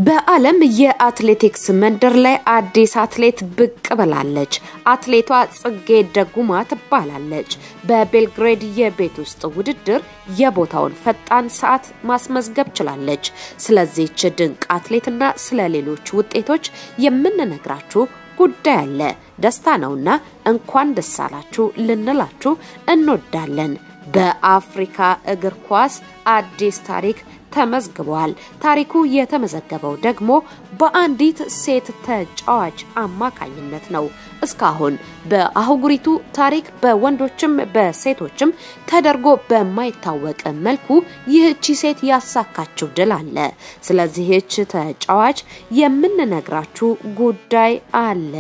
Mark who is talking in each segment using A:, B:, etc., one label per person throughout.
A: በዓለም የአትሌቲክስ መንደር ላይ አዲስ አትሌት ብቅ ብላለች። አትሌቷ ጽጌ ደጉማ ትባላለች። በቤልግሬድ የቤት ውስጥ ውድድር የቦታውን ፈጣን ሰዓት ማስመዝገብ ችላለች። ስለዚህች ድንቅ አትሌትና ስለ ሌሎች ውጤቶች የምንነግራችሁ ጉዳይ አለ። ደስታ ነውና እንኳን ደስ አላችሁ ልንላችሁ እንወዳለን። በአፍሪካ እግር ኳስ አዲስ ታሪክ ተመዝግቧል። ታሪኩ የተመዘገበው ደግሞ በአንዲት ሴት ተጫዋች አማካኝነት ነው። እስካሁን በአህጉሪቱ ታሪክ በወንዶችም በሴቶችም ተደርጎ በማይታወቅ መልኩ ይህቺ ሴት ያሳካችው ድል አለ። ስለዚህች ተጫዋች የምንነግራችሁ ጉዳይ አለ።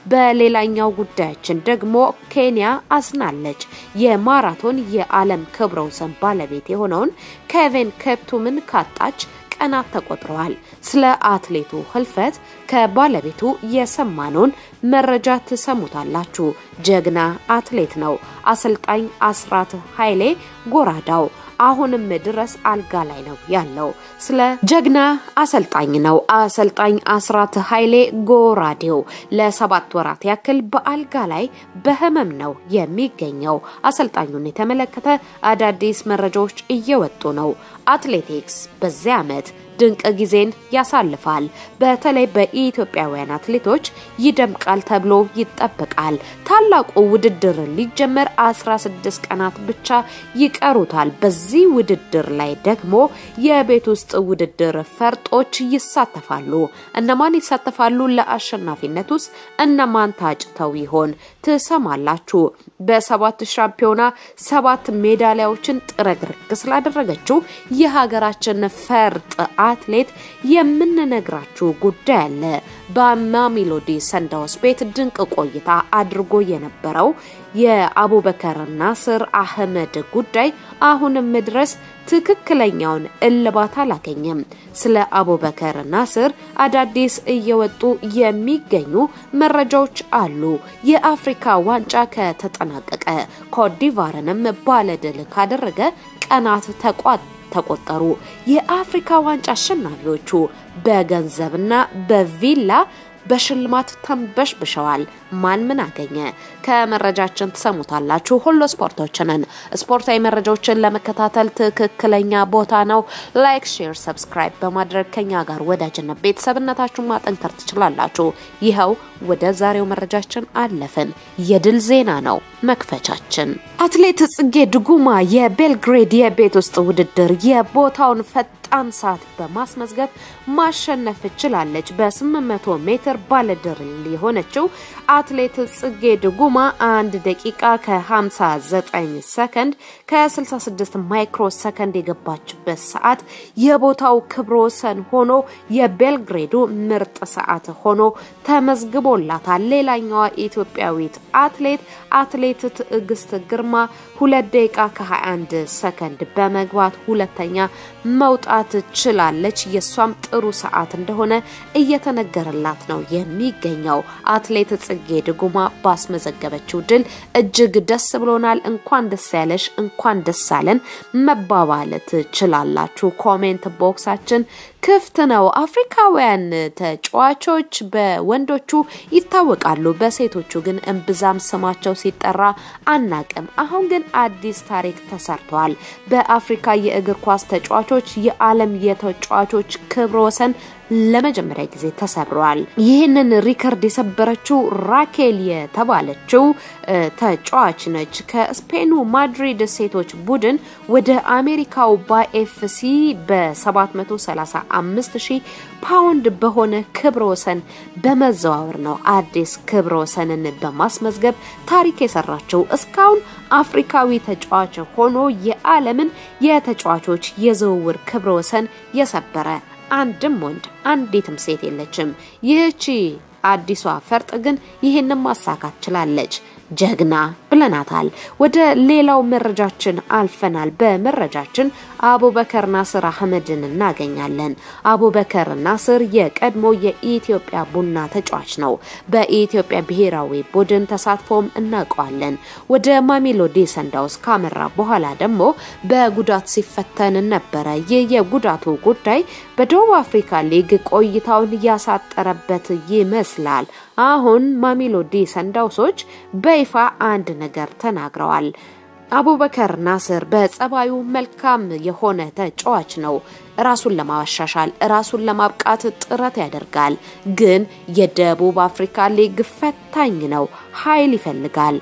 A: በሌላኛው ጉዳያችን ደግሞ ኬንያ አዝናለች። የማራቶን የዓለም ክብረ ወሰን ባለቤት የሆነውን ኬቨን ኬፕቱምን ካጣች ቀናት ተቆጥረዋል። ስለ አትሌቱ ህልፈት ከባለቤቱ የሰማነውን መረጃ ትሰሙታላችሁ። ጀግና አትሌት ነው። አሰልጣኝ አስራት ኃይሌ ጎራዳው አሁንም ድረስ አልጋ ላይ ነው ያለው። ስለ ጀግና አሰልጣኝ ነው። አሰልጣኝ አስራት ኃይሌ ጎራዴው ለሰባት ወራት ያክል በአልጋ ላይ በህመም ነው የሚገኘው። አሰልጣኙን የተመለከተ አዳዲስ መረጃዎች እየወጡ ነው። አትሌቲክስ በዚህ ዓመት ድንቅ ጊዜን ያሳልፋል። በተለይ በኢትዮጵያውያን አትሌቶች ይደምቃል ተብሎ ይጠበቃል። ታላቁ ውድድር ሊጀመር 16 ቀናት ብቻ ይቀሩታል። በዚህ ውድድር ላይ ደግሞ የቤት ውስጥ ውድድር ፈርጦች ይሳተፋሉ። እነማን ይሳተፋሉ? ለአሸናፊነት ውስጥ እነማን ታጭተው ይሆን? ትሰማላችሁ። በሰባት ሻምፒዮና ሰባት ሜዳሊያዎችን ጥረግርግ ስላደረገችው የሀገራችን ፈርጥ አትሌት የምንነግራችሁ ጉዳይ አለ። በማሜሎዲ ሰንዳውስ ቤት ድንቅ ቆይታ አድርጎ የነበረው የአቡበከር ናስር አህመድ ጉዳይ አሁንም ድረስ ትክክለኛውን እልባት አላገኘም። ስለ አቡበከር ናስር አዳዲስ እየወጡ የሚገኙ መረጃዎች አሉ። የአፍሪካ ዋንጫ ከተጠናቀቀ ኮትዲቫርንም ባለድል ካደረገ ቀናት ተቋጥ ተቆጠሩ። የአፍሪካ ዋንጫ አሸናፊዎቹ በገንዘብና በቪላ በሽልማት ተንበሽብሸዋል። ማን ምን አገኘ? ከመረጃችን ትሰሙታላችሁ። ሁሉ ስፖርቶችንን ስፖርታዊ መረጃዎችን ለመከታተል ትክክለኛ ቦታ ነው። ላይክ፣ ሼር፣ ሰብስክራይብ በማድረግ ከኛ ጋር ወዳጅነት ቤተሰብነታችሁን ማጠንከር ትችላላችሁ። ይኸው ወደ ዛሬው መረጃችን አለፍን። የድል ዜና ነው መክፈቻችን። አትሌት ጽጌ ድጉማ የቤልግሬድ የቤት ውስጥ ውድድር የቦታውን ፈጣን ሰዓት በማስመዝገብ ማሸነፍ ችላለች። በ800 ሜትር ባለድል የሆነችው አትሌት ጽጌ ድጉማ አንድ ደቂቃ ከ59 ሰከንድ ከ66 ማይክሮ ሰከንድ የገባችበት ሰዓት የቦታው ክብረ ወሰን ሆኖ የቤልግሬዱ ምርጥ ሰዓት ሆኖ ተመዝግቦላታል። ሌላኛዋ ኢትዮጵያዊት አትሌት አትሌት ትዕግስት ግርማ ሁለት ደቂቃ ከ21 ሰከንድ በመግባት ሁለተኛ መውጣት ችላለች። የእሷም ጥሩ ሰዓት እንደሆነ እየተነገረላት ነው የሚገኘው። አትሌት ጽጌ ድጉማ ባስመዘገበችው ድል እጅግ ደስ ብሎናል። እንኳን ደስ ያለሽ፣ እንኳን ደስ አለን መባባል ትችላላችሁ። ኮሜንት ቦክሳችን ክፍት ነው። አፍሪካውያን ተጫዋቾች በወንዶቹ ይታወቃሉ፣ በሴቶቹ ግን እምብዛም ስማቸው ሲጠራ አናቅም። አሁን ግን አዲስ ታሪክ ተሰርተዋል። በአፍሪካ የእግር ኳስ ተጫዋቾች የዓለም የተጫዋቾች ክብረ ወሰን ለመጀመሪያ ጊዜ ተሰብረዋል። ይህንን ሪከርድ የሰበረችው ራኬል የተባለችው ተጫዋች ነች። ከስፔኑ ማድሪድ ሴቶች ቡድን ወደ አሜሪካው ባኤፍሲ በ735 ሺህ ፓውንድ በሆነ ክብረ ወሰን በመዘዋወር ነው አዲስ ክብረ ወሰንን በማስመዝገብ ታሪክ የሰራችው። እስካሁን አፍሪካዊ ተጫዋች ሆኖ የዓለምን የተጫዋቾች የዝውውር ክብረ ወሰን የሰበረ አንድም ወንድ አንዲትም ሴት የለችም። ይህቺ አዲሷ ፈርጥ ግን ይህንን ማሳካት ችላለች። ጀግና ብለናታል። ወደ ሌላው መረጃችን አልፈናል። በመረጃችን አቡበከር ናስር አህመድን እናገኛለን። አቡበከር ናስር የቀድሞ የኢትዮጵያ ቡና ተጫዋች ነው። በኢትዮጵያ ብሔራዊ ቡድን ተሳትፎም እናውቀዋለን። ወደ ማሜሎዲ ሰንዳውስ ካመራ በኋላ ደግሞ በጉዳት ሲፈተን ነበረ። ይህ የጉዳቱ ጉዳይ በደቡብ አፍሪካ ሊግ ቆይታውን ያሳጠረበት ይመስላል። አሁን ማሜሎዲ ሰንዳውሶች በይፋ አንድ ነገር ተናግረዋል። አቡበከር ናስር በጸባዩ መልካም የሆነ ተጫዋች ነው። ራሱን ለማሻሻል ራሱን ለማብቃት ጥረት ያደርጋል። ግን የደቡብ አፍሪካ ሊግ ፈታኝ ነው። ኃይል ይፈልጋል።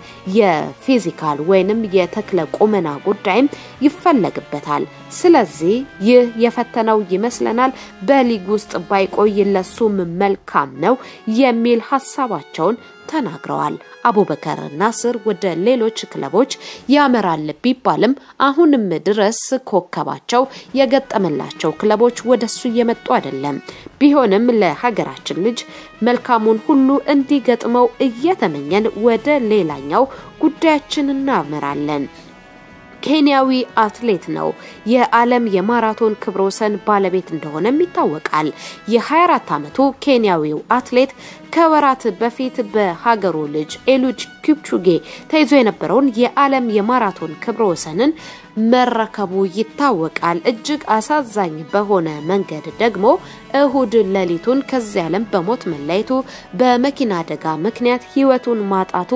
A: የፊዚካል ወይንም የተክለ ቁመና ጉዳይም ይፈለግበታል። ስለዚህ ይህ የፈተነው ይመስለናል። በሊግ ውስጥ ባይቆይ ለሱም መልካም ነው የሚል ሀሳባቸውን ተናግረዋል። አቡበከር ናስር ወደ ሌሎች ክለቦች ያመራል ቢባልም አሁንም ድረስ ኮከባቸው የገጠመላቸው ክለቦች ወደሱ እየመጡ አይደለም። ቢሆንም ለሀገራችን ልጅ መልካሙን ሁሉ እንዲገጥመው እየተመኘን ወደ ሌላኛው ጉዳያችን እናመራለን። ኬንያዊ አትሌት ነው። የዓለም የማራቶን ክብረ ወሰን ባለቤት እንደሆነም ይታወቃል። የ24 ዓመቱ ኬንያዊው አትሌት ከወራት በፊት በሀገሩ ልጅ ኤሉድ ኪፕቹጌ ተይዞ የነበረውን የዓለም የማራቶን ክብረ ወሰንን መረከቡ ይታወቃል። እጅግ አሳዛኝ በሆነ መንገድ ደግሞ እሁድ ሌሊቱን ከዚህ ዓለም በሞት መለየቱ በመኪና አደጋ ምክንያት ሕይወቱን ማጣቱ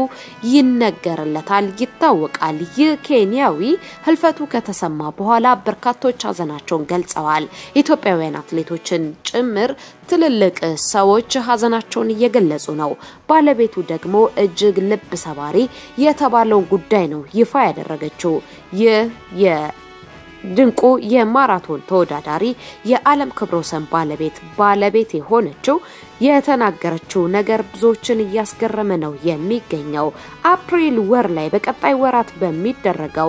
A: ይነገርለታል፣ ይታወቃል። ይህ ኬንያዊ ህልፈቱ ከተሰማ በኋላ በርካቶች ሀዘናቸውን ገልጸዋል። ኢትዮጵያውያን አትሌቶችን ጭምር ትልልቅ ሰዎች ሀዘናቸውን እየገለጹ ነው። ባለቤቱ ደግሞ እጅግ ልብ ሰባሪ የተባለውን ጉዳይ ነው ይፋ ያደረገችው። ይህ የድንቁ የማራቶን ተወዳዳሪ የዓለም ክብረ ወሰን ባለቤት ባለቤት የሆነችው የተናገረችው ነገር ብዙዎችን እያስገረመ ነው የሚገኘው። አፕሪል ወር ላይ በቀጣይ ወራት በሚደረገው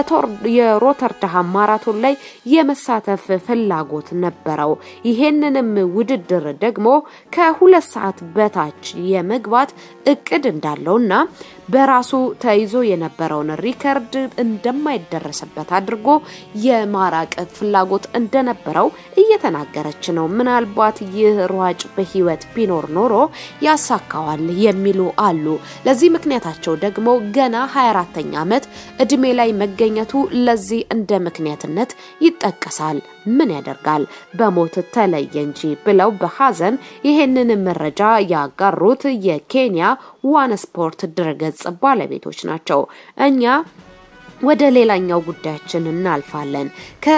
A: የሮተርዳሃም ማራቶን ላይ የመሳተፍ ፍላጎት ነበረው። ይሄንንም ውድድር ደግሞ ከሁለት ሰዓት በታች የመግባት እቅድ እንዳለውና በራሱ ተይዞ የነበረውን ሪከርድ እንደማይደረስበት አድርጎ የማራቅ ፍላጎት እንደነበረው እየተናገረች ነው። ምናልባት ይህ ሯጭ በህይወት ቢኖር ኖሮ ያሳካዋል የሚሉ አሉ። ለዚህ ምክንያታቸው ደግሞ ገና 24ተኛ ዓመት እድሜ ላይ መገኘቱ ለዚህ እንደ ምክንያትነት ይጠቀሳል። ምን ያደርጋል በሞት ተለየ እንጂ ብለው በሀዘን ይሄንን መረጃ ያጋሩት የኬንያ ዋን ስፖርት ድረገጽ ባለቤቶች ናቸው። እኛ ወደ ሌላኛው ጉዳያችን እናልፋለን።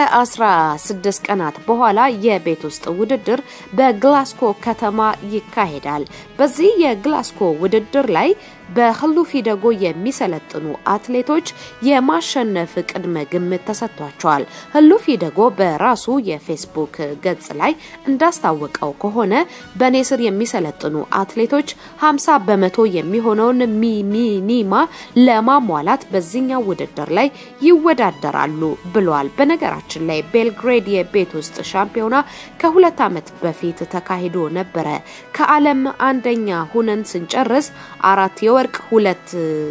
A: ከ16 ቀናት በኋላ የቤት ውስጥ ውድድር በግላስኮ ከተማ ይካሄዳል። በዚህ የግላስኮ ውድድር ላይ በህሉፊ ደጎ የሚሰለጥኑ አትሌቶች የማሸነፍ ቅድመ ግምት ተሰጥቷቸዋል። ህሉፊ ደጎ በራሱ የፌስቡክ ገጽ ላይ እንዳስታወቀው ከሆነ በእኔ ስር የሚሰለጥኑ አትሌቶች 50 በመቶ የሚሆነውን ሚኒማ ለማሟላት በዚህኛው ውድድር ላይ ይወዳደራሉ ብሏል። በነገራችን ላይ ቤልግሬድ የቤት ውስጥ ሻምፒዮና ከሁለት ዓመት በፊት ተካሂዶ ነበረ። ከዓለም አንደኛ ሁነን ስንጨርስ አራት የወርቅ ሁለት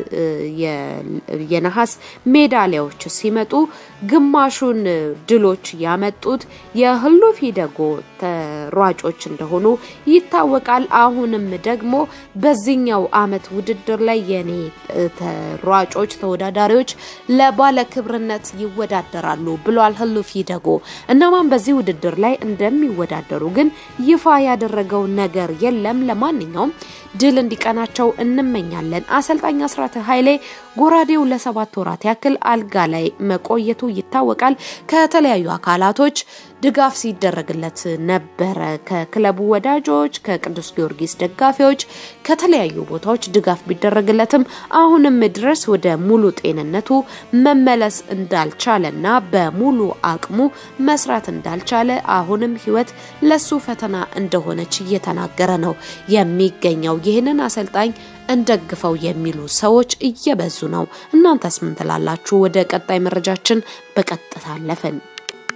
A: የነሐስ ሜዳሊያዎች ሲመጡ ግማሹን ድሎች ያመጡት የህሉፊ ደጎ ተሯጮች እንደሆኑ ይታወቃል። አሁንም ደግሞ በዚህኛው አመት ውድድር ላይ የኔ ተሯጮች ተወዳዳሪዎች ለባለ ክብርነት ይወዳደራሉ ብሏል ህሉፊ ደጎ። እነማን በዚህ ውድድር ላይ እንደሚወዳደሩ ግን ይፋ ያደረገው ነገር የለም። ለማንኛውም ድል እንዲቀናቸው እንመኛለን። አሰልጣኝ አስራተ ኃይሌ ጎራዴው ለሰባት ወራት ያክል አልጋ ላይ መቆየቱ ይታወቃል። ከተለያዩ አካላቶች ድጋፍ ሲደረግለት ነበረ። ከክለቡ ወዳጆች፣ ከቅዱስ ጊዮርጊስ ደጋፊዎች፣ ከተለያዩ ቦታዎች ድጋፍ ቢደረግለትም አሁንም ድረስ ወደ ሙሉ ጤንነቱ መመለስ እንዳልቻለና በሙሉ አቅሙ መስራት እንዳልቻለ አሁንም ህይወት ለሱ ፈተና እንደሆነች እየተናገረ ነው የሚገኘው። ይህንን አሰልጣኝ እንደግፈው የሚሉ ሰዎች እየበዙ ነው። እናንተስ ምን ትላላችሁ? ወደ ቀጣይ መረጃችን በቀጥታ አለፍን።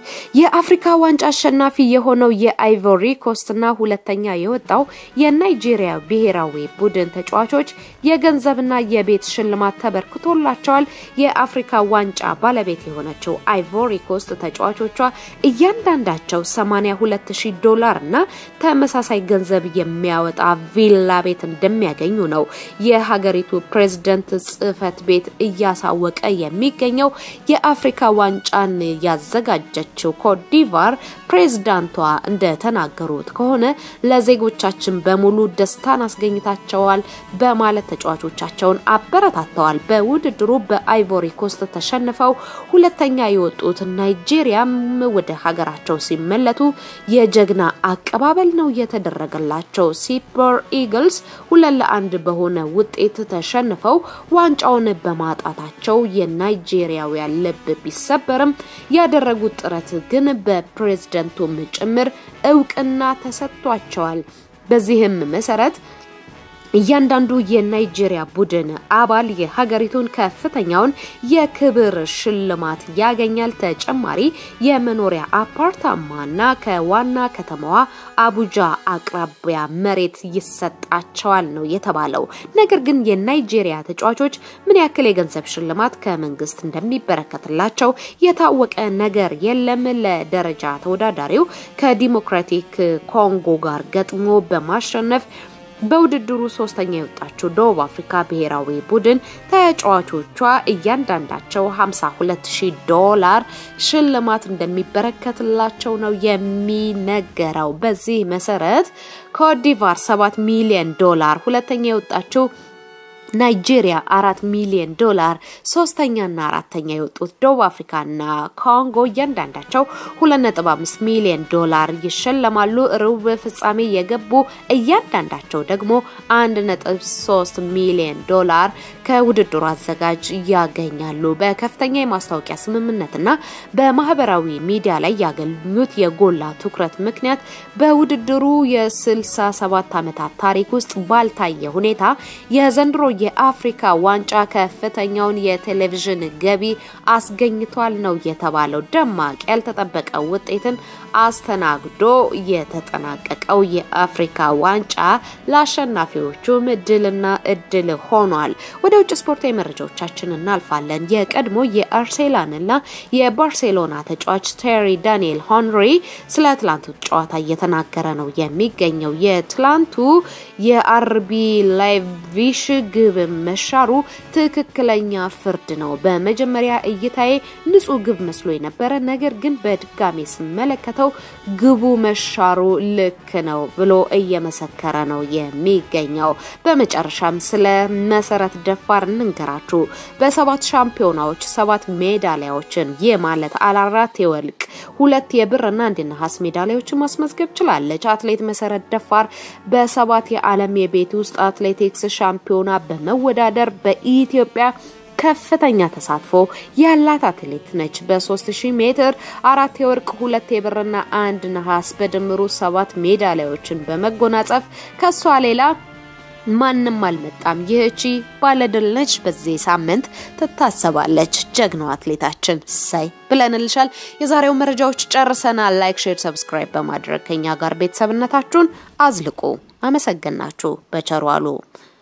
A: የአፍሪካ ዋንጫ አሸናፊ የሆነው የአይቮሪ ኮስትና ሁለተኛ የወጣው የናይጄሪያ ብሔራዊ ቡድን ተጫዋቾች የገንዘብና የቤት ሽልማት ተበርክቶላቸዋል። የአፍሪካ ዋንጫ ባለቤት የሆነችው አይቮሪ ኮስት ተጫዋቾቿ እያንዳንዳቸው 82000 ዶላር እና ተመሳሳይ ገንዘብ የሚያወጣ ቪላ ቤት እንደሚያገኙ ነው የሀገሪቱ ፕሬዝደንት ጽህፈት ቤት እያሳወቀ የሚገኘው። የአፍሪካ ዋንጫን ያዘጋጀችው ኮትዲቫር ፕሬዝዳንቷ እንደተናገሩት ከሆነ ለዜጎቻችን በሙሉ ደስታን አስገኝታቸዋል በማለት ተጫዋቾቻቸውን አበረታተዋል። በውድድሩ በአይቮሪ ኮስት ተሸንፈው ሁለተኛ የወጡት ናይጄሪያም ወደ ሀገራቸው ሲመለቱ የጀግና አቀባበል ነው የተደረገላቸው። ሲፐር ኢግልስ ሁለት ለአንድ በሆነ ውጤት ተሸንፈው ዋንጫውን በማጣታቸው የናይጄሪያውያን ልብ ቢሰበርም ያደረጉት ጥረት ግን በፕሬዝደንቱም ጭምር እውቅና ተሰጥቷቸዋል። በዚህም መሰረት እያንዳንዱ የናይጄሪያ ቡድን አባል የሀገሪቱን ከፍተኛውን የክብር ሽልማት ያገኛል። ተጨማሪ የመኖሪያ አፓርታማና ከዋና ከተማዋ አቡጃ አቅራቢያ መሬት ይሰጣቸዋል ነው የተባለው። ነገር ግን የናይጄሪያ ተጫዋቾች ምን ያክል የገንዘብ ሽልማት ከመንግስት እንደሚበረከትላቸው የታወቀ ነገር የለም። ለደረጃ ተወዳዳሪው ከዲሞክራቲክ ኮንጎ ጋር ገጥሞ በማሸነፍ በውድድሩ ሶስተኛ የወጣችው ደቡብ አፍሪካ ብሔራዊ ቡድን ተጫዋቾቿ እያንዳንዳቸው 52000 ዶላር ሽልማት እንደሚበረከትላቸው ነው የሚነገረው። በዚህ መሰረት ኮትዲቫር 7 ሚሊዮን ዶላር፣ ሁለተኛ የወጣችው ናይጄሪያ አራት ሚሊዮን ዶላር፣ ሶስተኛና አራተኛ የወጡት ደቡብ አፍሪካና ኮንጎ እያንዳንዳቸው ሁለት ነጥብ አምስት ሚሊዮን ዶላር ይሸለማሉ። ሩብ ፍጻሜ የገቡ እያንዳንዳቸው ደግሞ አንድ ነጥብ ሶስት ሚሊዮን ዶላር ከውድድሩ አዘጋጅ ያገኛሉ። በከፍተኛ የማስታወቂያ ስምምነትና በማህበራዊ ሚዲያ ላይ ያገኙት የጎላ ትኩረት ምክንያት በውድድሩ የ67 ዓመታት ታሪክ ውስጥ ባልታየ ሁኔታ የዘንድሮ የአፍሪካ ዋንጫ ከፍተኛውን የቴሌቪዥን ገቢ አስገኝቷል ነው የተባለው። ደማቅ ያልተጠበቀ ውጤትን አስተናግዶ የተጠናቀቀው የአፍሪካ ዋንጫ ለአሸናፊዎቹም ድልና እድል ሆኗል። ወደ ውጭ ስፖርታዊ መረጃዎቻችን እናልፋለን። የቀድሞ የአርሴናልና የባርሴሎና ተጫዋች ቴሪ ዳንኤል ሆንሪ ስለ ትላንቱ ጨዋታ እየተናገረ ነው የሚገኘው። የትላንቱ የአርቢ ላይቪሽ ግብ መሻሩ ትክክለኛ ፍርድ ነው። በመጀመሪያ እይታዬ ንጹህ ግብ መስሎ የነበረ ነገር ግን በድጋሜ ስመለከተው ግቡ መሻሩ ልክ ነው ብሎ እየመሰከረ ነው የሚገኘው። በመጨረሻም ስለ መሰረት ደፋር እንንገራችሁ። በሰባት ሻምፒዮናዎች ሰባት ሜዳሊያዎችን ይህ ማለት አራት የወርቅ ሁለት የብርና አንድ ነሐስ ሜዳሊያዎችን ማስመዝገብ ችላለች። አትሌት መሰረት ደፋር በሰባት የዓለም የቤት ውስጥ አትሌቲክስ ሻምፒዮና በመወዳደር በኢትዮጵያ ከፍተኛ ተሳትፎ ያላት አትሌት ነች። በ3000 ሜትር አራት የወርቅ ሁለት የብርና አንድ ነሐስ በድምሩ ሰባት ሜዳሊያዎችን በመጎናጸፍ ከሷ ሌላ ማንም አልመጣም። ይህቺ ባለድል ነች። በዚህ ሳምንት ትታሰባለች። ጀግናው አትሌታችን ሳይ ብለንልሻል። የዛሬው መረጃዎች ጨርሰናል። ላይክ፣ ሼር፣ ሰብስክራይብ በማድረግ ከኛ ጋር ቤተሰብነታችሁን አዝልቁ። አመሰግናችሁ። በቸሩ አሉ